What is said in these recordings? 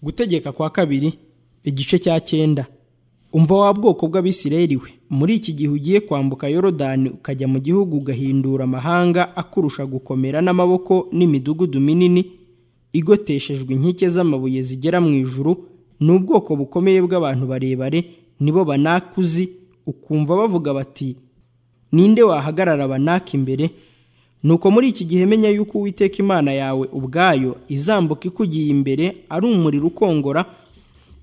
gutegeka kwa kabiri igice cya cyenda umva wa bwoko bw'abisirayeli we muri iki gihe ugiye kwambuka yorodani ukajya mu gihugu ugahindura amahanga akurusha gukomera n'amaboko n'imidugudu minini igoteshejwe inkike z'amabuye zigera mu ijuru ni ubwoko bukomeye bw'abantu barebare nibo banakuzi ukumva bavuga bati ninde wahagarara abanaka imbere nuko muri iki gihe menya yuko uwiteka imana yawe ubwayo izambuka ikugiye imbere ari umuriro ukongora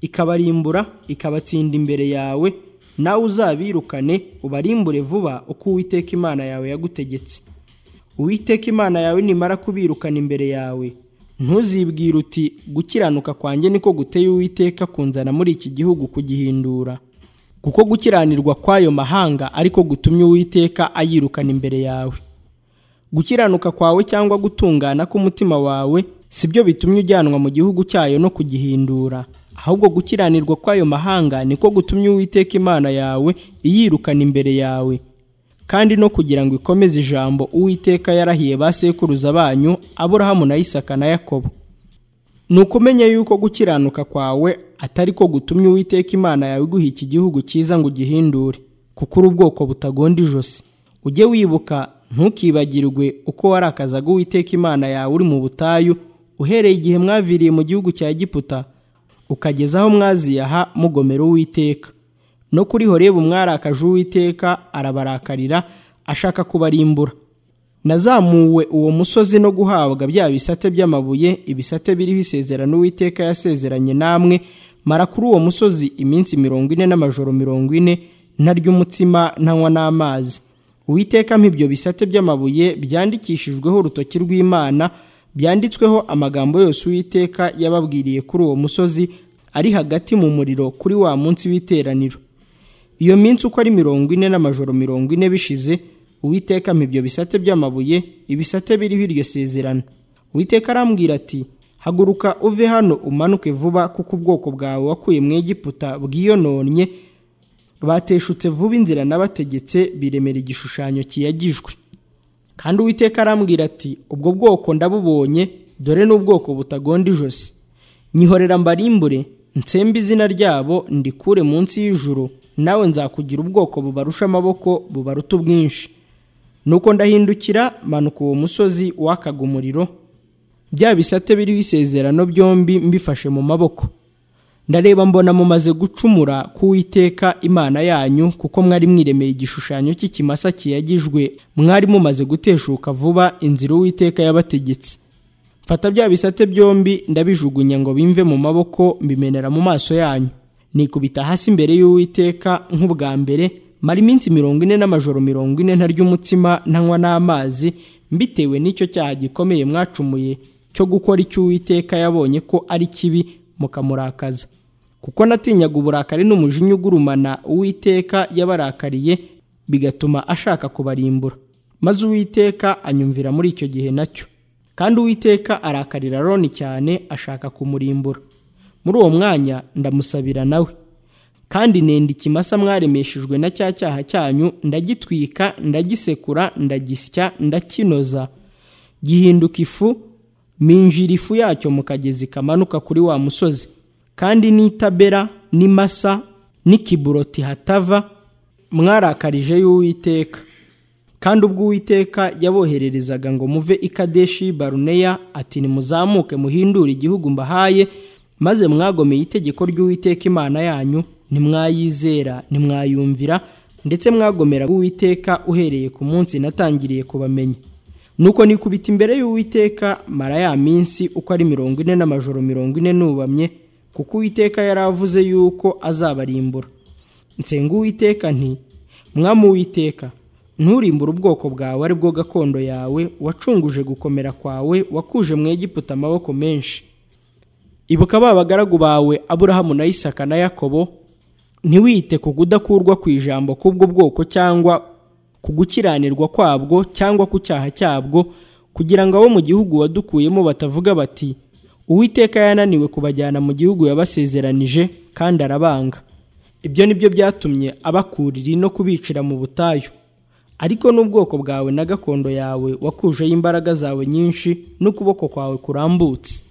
ikabarimbura ikabatsinda imbere yawe nawe uzabirukane ubarimbure vuba uko uwiteka imana yawe yagutegetse uwiteka imana yawe nimara kubirukana imbere yawe ntuzibwire uti gukiranuka kwanjye niko guteye uwiteka kunzana muri iki gihugu kugihindura kuko gukiranirwa kw'ayo mahanga ariko gutumye uwiteka ayirukana imbere yawe gukiranuka kwawe cyangwa gutungana k'umutima wawe si byo bitumye ujyanwa mu gihugu cyayo no kugihindura ahubwo gukiranirwa kw'ayo mahanga niko gutumye uwiteka imana yawe iyirukana imbere yawe kandi no kugira ngo ikomeze ijambo uwiteka yarahiye ba sekuruza banyu aburahamu na isaka na yakobo ni ukumenya yuko gukiranuka kwawe atari ko gutumye uwiteka imana yawe iguha iki gihugu cyiza ngo ugihindure kuko uri ubwoko butagonda ijosi ujye wibuka ntukibagirwe uko warakazaga uwiteka imana yawe uri mu butayu uhereye igihe mwaviriye mu gihugu cya giputa ukageza aho mwaziyaha mugomera uwiteka no kuri horebu mwarakaje uwiteka arabarakarira ashaka kubarimbura nazamuwe uwo musozi no guhabwa bya bisate by'amabuye ibisate biriho isezerano uwiteka yasezeranye namwe mara kuri uwo musozi iminsi mirongo ine n'amajoro mirongo ine ntarya umutsima ntanywa n'amazi uwiteka ibyo bisate by'amabuye byandikishijweho urutoki rw'imana byanditsweho amagambo yose uwiteka yababwiriye kuri uwo musozi ari hagati mu muriro kuri wa munsi w'iteraniro iyo minsi uko ari mirongo ine n'amajoro mirongo ine bishize uwiteka ibyo bisate by'amabuye ibisate biriho iryo sezerano uwiteka arambwira ati haguruka uve hano umanuke vuba kuko ubwoko bwawe wakuye mu egiputa bwiyononnye bateshutse vuba inzira n'abategetse biremera igishushanyo kiyagijwe kandi uwiteka arambwira ati ubwo bwoko ndabubonye dore n'ubwoko butagonda ijosi nyihorera mbarimbure nsembe izina ryabo ndikure munsi y'ijuru nawe nzakugira ubwoko bubarusha amaboko bubaruta ubwinshi nuko ndahindukira manuka uwo musozi wakaga umuriro bya bisate biriho isezerano byombi mbifashe mu maboko ndareba mbona mumaze gucumura k'uwiteka imana yanyu kuko mwari mwiremeye igishushanyo cy'ikimasa kiyagijwe mwari mumaze guteshuka vuba inzira uwiteka yabategetse mfata bya bisate byombi ndabijugunya ngo bimve mu maboko mbimenera mu maso yanyu nikubita hasi imbere y'uwiteka nk'ubwa mbere mara iminsi mirongo ine n'amajoro mirongo ine ntarya umutsima ntanywa n'amazi mbitewe n'icyo cyaha gikomeye mwacumuye cyo gukora icyo uwiteka yabonye ko ari kibi mukamurakaza kuko natinyaga uburakari n'umujinya ugurumana uwiteka yabarakariye bigatuma ashaka kubarimbura maze uwiteka anyumvira muri icyo gihe nacyo kandi uwiteka arakarira aroni cyane ashaka kumurimbura muri uwo mwanya ndamusabira nawe kandi nenda ikimasa mwaremeshejwe na cya cyaha cyanyu ndagitwika ndagisekura ndagisya ndakinoza gihinduka ifu minjira ifu yacyo mu kagezi kamanuka kuri wa musozi kandi n'itabera n'imasa n'ikiburoti hatava mwarakarije y'uwiteka kandi ubwo uwiteka yabohererezaga ngo muve ikadeshi baruneya ati nimuzamuke muhindure igihugu mbahaye maze mwagomeye itegeko ry'uwiteka imana yanyu ntimwayizera ntimwayumvira ndetse mwagomera uwiteka uhereye ku munsi natangiriye kubamenya nuko nikubita imbere y'uwiteka mara ya minsi uko ari mirongo ine n'amajoro mirongo ine nubamye kuko uwiteka yari avuze yuko azabarimbura nsenga uwiteka nti mwamu uwiteka nturimbure ubwoko bwawe ari bwo gakondo yawe wacunguje gukomera kwawe wakuje mu egiputa amaboko menshi ibuka ba bagaragu bawe aburahamu na isaka na yakobo ntiwite ku kudakurwa ku ijambo k'ubwo bwoko cyangwa ku gukiranirwa kwabwo cyangwa ku cyaha cyabwo kugira ngo abo mu gihugu wadukuyemo batavuga bati uwiteka yananiwe kubajyana mu gihugu yabasezeranije kandi arabanga ibyo ni byo byatumye abakurira no kubicira mu butayu ariko n'ubwoko bwawe na gakondo yawe wakujeho imbaraga zawe nyinshi n'ukuboko kwawe kurambutse